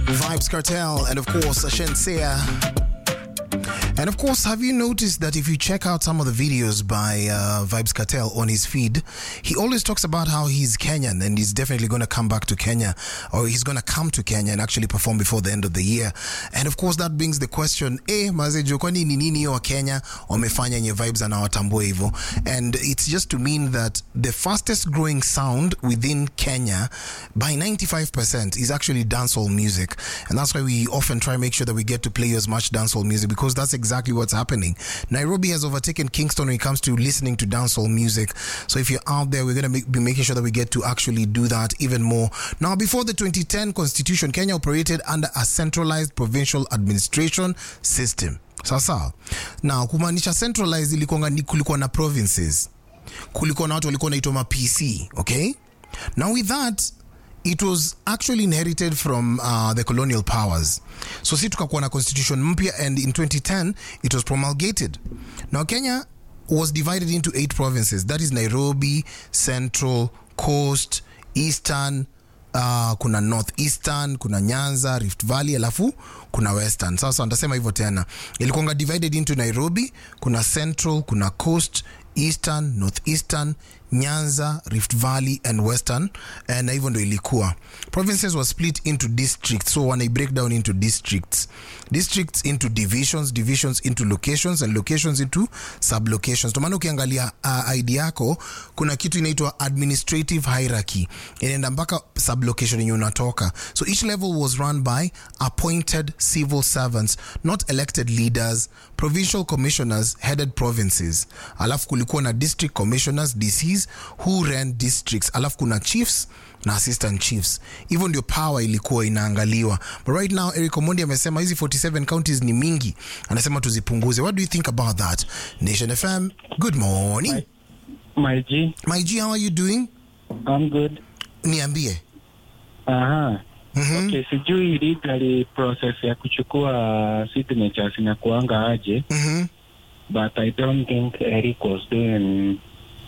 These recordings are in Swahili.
Vibes Cartel, and of course, Shenseea. And of course, have you noticed that if you check out some of the videos by uh, Vibes Cartel on his feed, he always talks about how he's Kenyan and he's definitely going to come back to Kenya or he's going to come to Kenya and actually perform before the end of the year. And of course, that brings the question, eh, mazejo, kwani ni nini wa Kenya wamefanya nye Vibes anawatambua hivyo? And it's just to mean that the fastest growing sound within Kenya by 95% is actually dancehall music. And that's why we often try and make sure that we get to play you as much dancehall music because that's exactly what's happening. Nairobi has overtaken Kingston when it comes to listening to dancehall music. So if you're out there, we're going to make, be making sure that we get to actually do that even more. Now, before the 2010 constitution, Kenya operated under a centralized provincial administration system. Sasa, now kumaanisha centralized ilikuwa ni kulikuwa na provinces. Kulikuwa na watu walikuwa naitwa ma PC, okay? Now with that, it was actually inherited from uh, the colonial powers so si tukakuwa na constitution mpya and in 2010 it was promulgated now kenya was divided into eight provinces that is nairobi central coast eastern uh, kuna northeastern kuna nyanza rift valley alafu kuna western sasa nitasema hivyo tena ilikuanga divided into nairobi kuna central kuna coast eastern northeastern nyanza rift valley and western eh, na hivyo ndo ilikuwa provinces were split into districts so wanai break down into districts districts into divisions divisions into locations and locations into sublocations ndomana ukiangalia uh, id yako kuna kitu inaitwa administrative hierarchy inaenda mpaka sublocation yenye unatoka so each level was run by appointed civil servants not elected leaders provincial commissioners headed provinces alafu kulikuwa na district commissioners dcs who ran districts alafu kuna chiefs na assistant chiefs hivyo ndio power ilikuwa inaangaliwa but right now eric omondi amesema hizi 47 counties ni mingi anasema tuzipunguze what do you think about that nation fm good morning My G, my g how are you doing I'm good. niambie Aha. Mhm. Okay, sijui legally process ya kuchukua signatures inakuanga aje, Mhm. but I don't think Eric was doing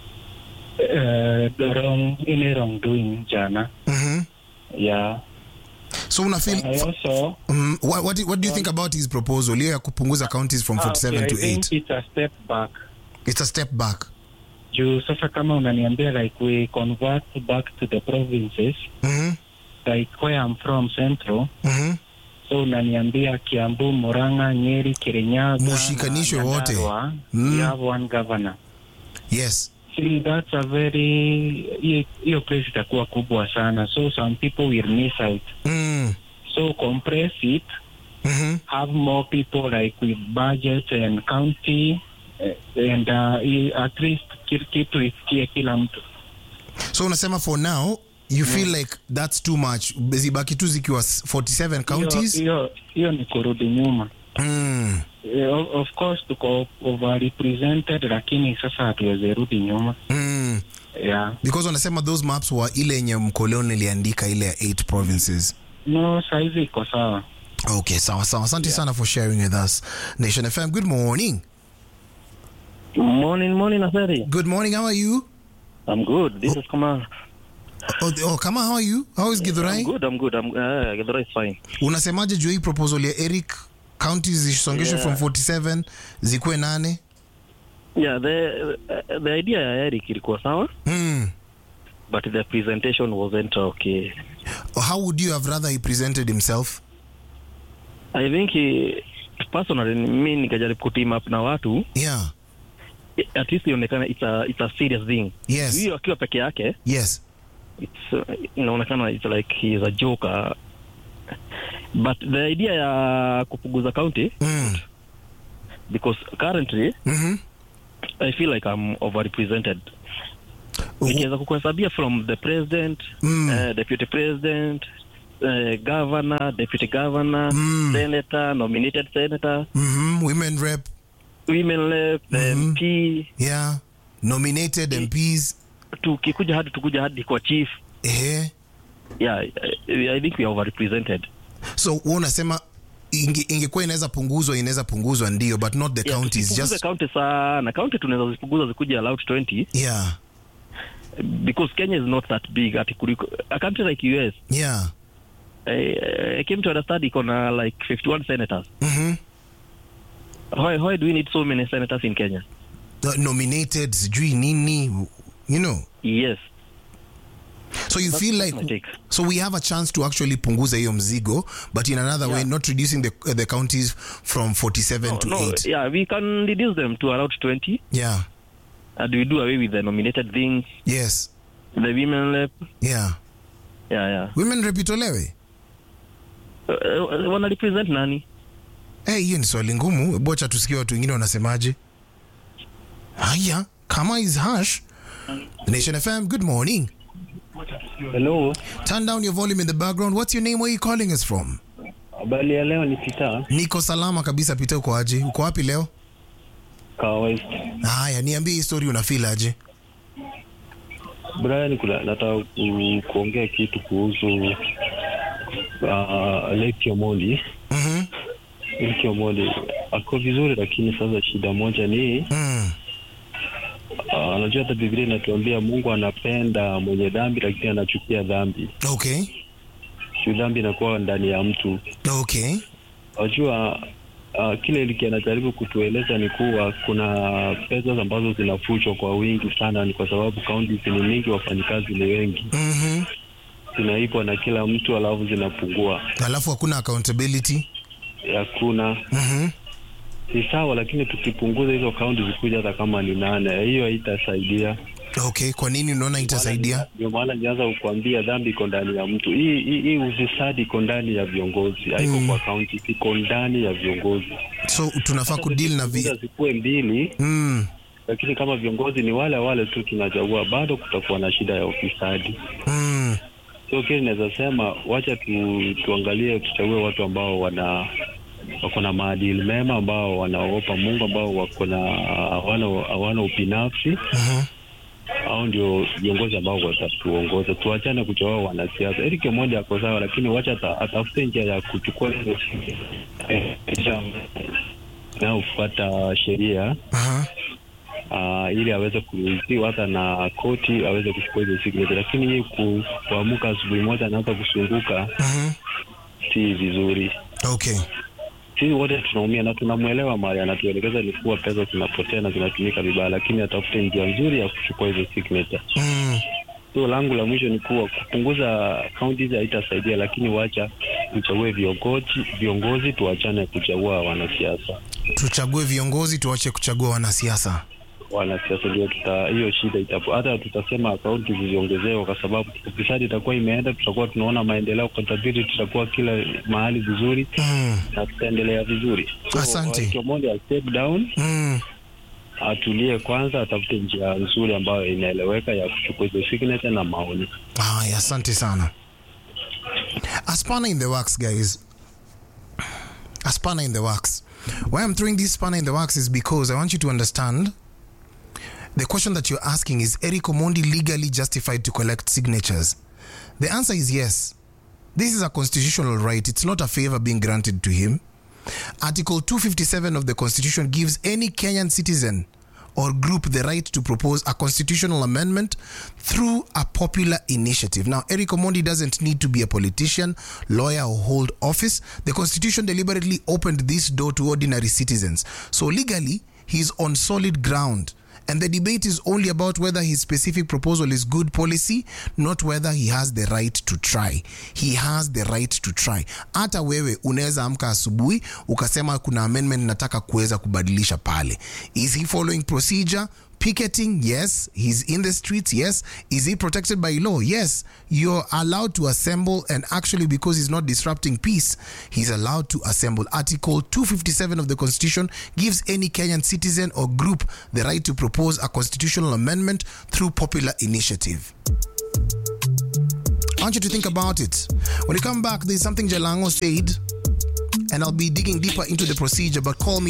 uh, the wrong any wrongdoing jana. Mhm. Yeah. so una And I feel also mm, what, what, what do you think about his proposal hiyo ya kupunguza counties from 47 okay, to I think 8 it's a step back. it's a step back Juu sasa kama unaniambia like we convert back to the provinces Mhm. like where I'm from central Mhm. so unaniambia Kiambu, Murang'a, Nyeri, Kirinyaga Mushikanishwe na wote. Nyandarua, Mm. we have one governor. yes See, that's a very hiyo- hiyo place itakuwa kubwa sana so some people will miss out mm. so compress it Mhm. have more people like with budget and county eh, and uh, i- at least ki- kitu isikie kila mtu so unasema for now you feel like that's too much zibaki tu zikiwa 47 Hiyo- counties hiyo hiyo ni kurudi nyuma mm. Eh, of- of course tuko overrepresented lakini sasa hatuwezi rudi nyuma Mm. yeah. because wanasema those maps wa ile yenye mkoloni iliandika ile ya 8 provinces no saizi iko sawa okay sawa sawa asante sana for sharing with us nation fm good morning Morning, morning, Asari. good morning how are you I'm good. This is Kamal. oh, oh kama how are you how is I'm githurai good. I'm good. I'm uh, the is fine. unasemaje juu ya hii proposal ya eric counties zisongeshwe Yeah. from 47 zikuwe nane Yeah, the uh, the idea ya Eric ilikuwa sawa, mm. but the presentation wasn't okay. how would you have rather he presented himself I think he, personally mi nikajaribu kuteam up na watu yeah at least ionekana it's a, it's a serious thing. yes Hiyo akiwa peke yake yes it's uh, inaonekana it's like he is a joker. But the idea ya kupunguza county mm. because currently mm-hmm. I feel like I'm overrepresented. Nikiweza kukuhesabia from the president, Mm. uh, deputy president, uh, governor, deputy governor, Mm. senator, nominated senator, Mm-hmm. women rep women rep, the Mhm. MP, yeah nominated mps tukikuja hadi tukuja hadi kwa chief. eh. Yeah, I, I think we are overrepresented. so wewe unasema inge- ingekuwa inaweza punguzwa inaweza punguzwa ndio but not the Yeah, counties tusipunguze just county sana. County tunaweza zipunguza zikuja allowed 20 yeah because Kenya is not that big ati kuliko a country like US yeah I, I came to understand iko na like 51 senators. Mhm. Why, why do we need so many senators in Kenya? Uh, nominated sijui nini you know Yes. so you feel my like take. so we have a chance to actually punguza hiyo mzigo but in another way Yeah. not reducing the, uh, the counties from 47 No, to no, 8 yeah, we can reduce them to around 20 yeah and we do away with the nominated things, yes the women rep. yeah Yeah, yeah. women rep itolewe Uh, uh, wana represent nani? Eh, hiyo ni swali ngumu bocha tusikie watu wengine wanasemaje haya kama is harsh nation fm good morning Hello, turn down your volume in the background what's your name where are you calling us from habari ya leo ni Peter niko salama kabisa pita uko aje uko wapi leo Kawa West. haya niambie hii story unafeel aje Brian, kuna nataka ku, kuongea kitu kuhusu uh, Lake Omondi. Mhm. Lake Omondi ako vizuri, lakini sasa shida moja ni Mm. uh, anajua hata Biblia inatuambia Mungu anapenda mwenye dhambi, lakini anachukia dhambi. okay Juu dhambi inakuwa ndani ya mtu. okay Unajua uh, kile Liki anajaribu kutueleza ni kuwa kuna pesa ambazo zinafuchwa kwa wingi sana, ni kwa sababu kaunti ni mingi, wafanyikazi ni wengi Mhm. zinaibwa na kila mtu alafu zinapungua. alafu hakuna accountability Hakuna Mhm. ni sawa, lakini tukipunguza hizo kaunti zikuja hata kama ni nane, hiyo haitasaidia. okay kwa nini unaona itasaidia Ndio maana nianza kukuambia dhambi iko ndani ya mtu. Hii hii, hii ufisadi iko ndani ya viongozi, haiko Mm. kwa kaunti, iko ndani ya viongozi. so tunafaa kudeal na vi zikuwe mbili, mm. lakini kama viongozi ni wale wale tu tunachagua, bado kutakuwa na shida ya ufisadi. Mm. So kile naweza sema, wacha tu, tuangalie tuchague watu ambao wana wako na maadili mema, ambao wanaogopa Mungu, ambao wako na hawana hawana ubinafsi. Mhm. Hao ndio viongozi ambao watatuongoza. Tuachane kuchagua wanasiasa. Eric Omondi ako sawa, lakini wacha ata- atafute njia ya kuchukua hizo na kufuata sheria Aha. uh, ili aweze kuruhusiwa hata na koti aweze kuchukua hizo signature, lakini yeye ku, kuamka asubuhi moja anaanza kusunguka Mhm. si vizuri. okay Sisi wote tunaumia na tunamwelewa mahali anatuelekeza ni kuwa pesa zinapotea na zinatumika vibaya, lakini atafute njia nzuri ya kuchukua hizo signature. mm. So langu la mwisho ni kuwa kupunguza kaunti hizi haitasaidia, lakini wacha tuchague viongozi, viongozi tuachane kuchagua wanasiasa. tuchague viongozi tuache kuchagua wanasiasa wanasiasa ndio tuta hiyo shida itapo hata tutasema akaunti ziziongezewe, kwa sababu ufisadi itakuwa imeenda, tutakuwa tunaona maendeleo, accountability tutakuwa kila mahali vizuri mm. na tutaendelea vizuri. Asante. Eric Omondi a step down, Mm. atulie kwanza, atafute njia nzuri ambayo inaeleweka ya kuchukua hizo signature na maoni. Haya, asante sana. A in the works, guys. A spanner in the works. Why I'm throwing this spanner in the works is because I want you to understand the question that you're asking is Eric Omondi legally justified to collect signatures? The answer is yes. This is a constitutional right. It's not a favor being granted to him. Article 257 of the Constitution gives any Kenyan citizen or group the right to propose a constitutional amendment through a popular initiative. Now, Eric Omondi doesn't need to be a politician, lawyer, or hold office. The Constitution deliberately opened this door to ordinary citizens. So, legally, he's on solid ground. And the debate is only about whether his specific proposal is good policy, not whether he has the right to try. He has the right to try. Hata wewe unaweza amka asubuhi ukasema kuna amendment nataka kuweza kubadilisha pale. Is he following procedure? Picketing, yes. He's in the streets, yes. Is he protected by law? Yes. You're allowed to assemble, and actually, because he's not disrupting peace, he's allowed to assemble. Article 257 of the Constitution gives any Kenyan citizen or group the right to propose a constitutional amendment through popular initiative. I want you to think about it. When you come back, there's something Jalango said, and I'll be digging deeper into the procedure, but call me